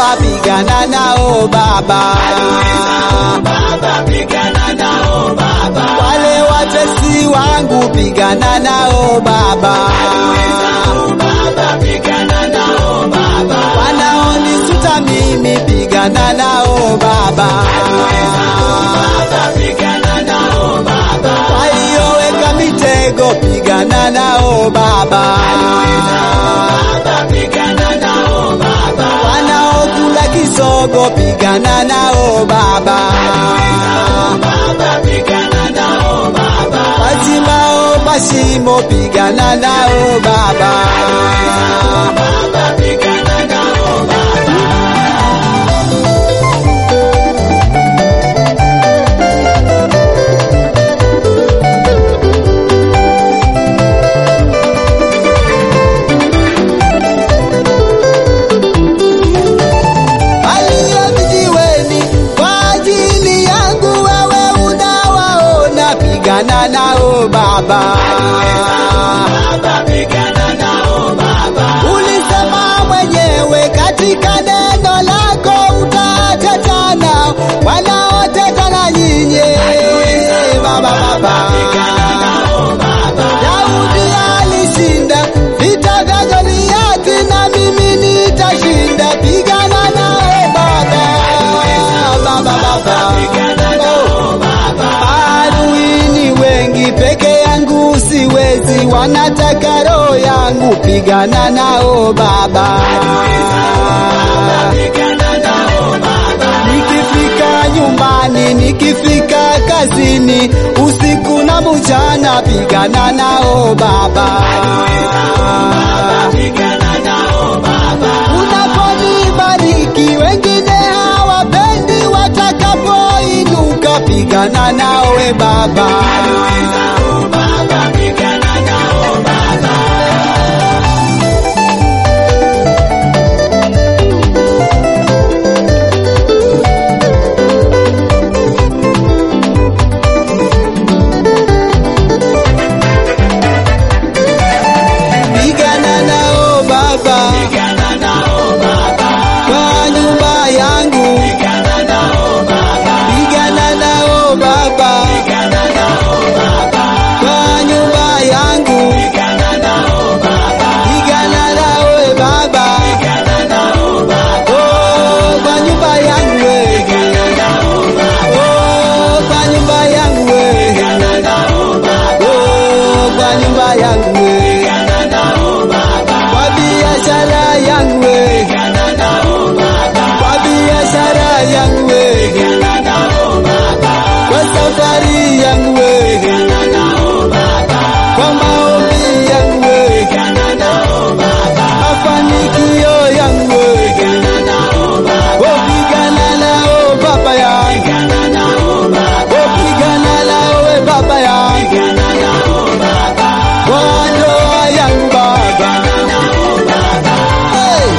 pigana nao Baba. Baba pigana nao Baba. Wale watesi wangu pigana nao Baba. Baba pigana nao Baba. Wanaonisuta mimi pigana nao Baba. Baba pigana nao Baba. Walioweka mitego pigana nao Baba. Baba pigana nao Baba. Wanaokula kisogo pigana nao Baba. Baba pigana nao Baba. Wachimbao mashimo pigana nao Baba. Baba pigana nao Baba. Aliye vijiweni kwa ajili yangu, wewe unawaona, pigana nao Baba. Baba pigana nao Baba. Ulisema mwenyewe katika neno lako utateta nao wanaoteta na nyinyi Baba, Baba. Daudi alishinda vita vya Goliati, na mimi nitashinda. Pigana naye Baba, Baba, Baba. Oh. Adui ni wengi, peke yangu siwezi, wanataka roho yangu. Pigana nao Baba. Pigana nao Baba. Nikifika nyumbani, nikifika kazini, usiku na mchana, pigana nao Baba. Pigana nao Baba. Unaponibariki wengine hawapendi, watakapoinuka, pigana nawe Baba. Baba pigana nao Baba. Pigana nao Baba Pigana nao Baba. kwa nyumba yangu, Pigana nao Baba. pigana nao Baba Pigana nao Baba. kwa nyumba yangu, Pigana nao Baba. pigana nawe Baba. Pigana nao Baba. Oh, kwa nyumba yangu we. Pigana nao Baba. Oh, kwa nyumba yangu we. Pigana nao Baba. Oh, kwa nyumba yangu we. Pigana nao Baba. Kwa biashara yangu we. Pigana nao Baba. Kwa biashara yangu we. Pigana nao Baba. Kwa safari yangu we. Pigana nao Baba. Kwa maombi yangu we. Pigana nao Baba. Mafanikio yangu we. Pigana nao Baba. Oh, pigana nao baba yangu. Pigana nao Baba. Oh, pigana nawe baba yangu. Pigana nao Baba. Kwa ndoa yangu baba. Hey!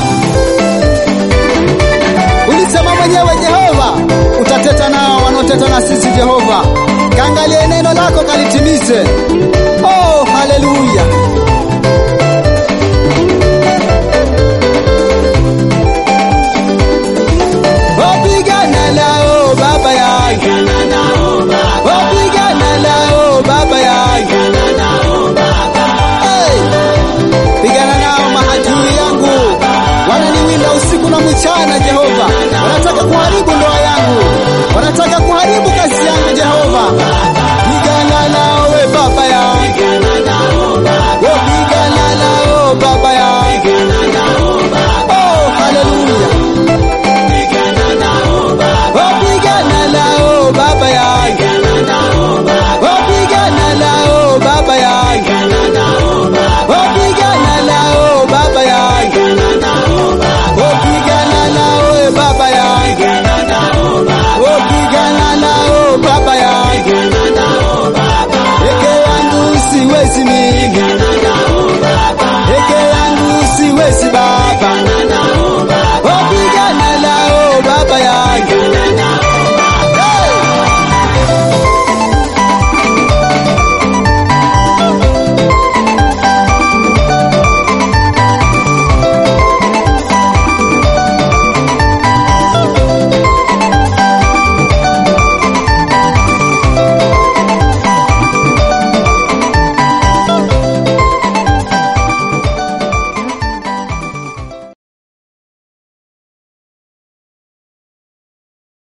Ulisema mwenyewe Jehova, utateta nao wanaoteta na sisi Jehova. Kaangalie neno lako kalitimize. Oh, haleluya. Oh, pigana nao baba yangu. Pigana nao Baba. Oh, pigana nao baba yangu. Pigana nao Baba. Hey! Pigana nao mahadui yangu, wananiwinda usiku na mchana Jehova.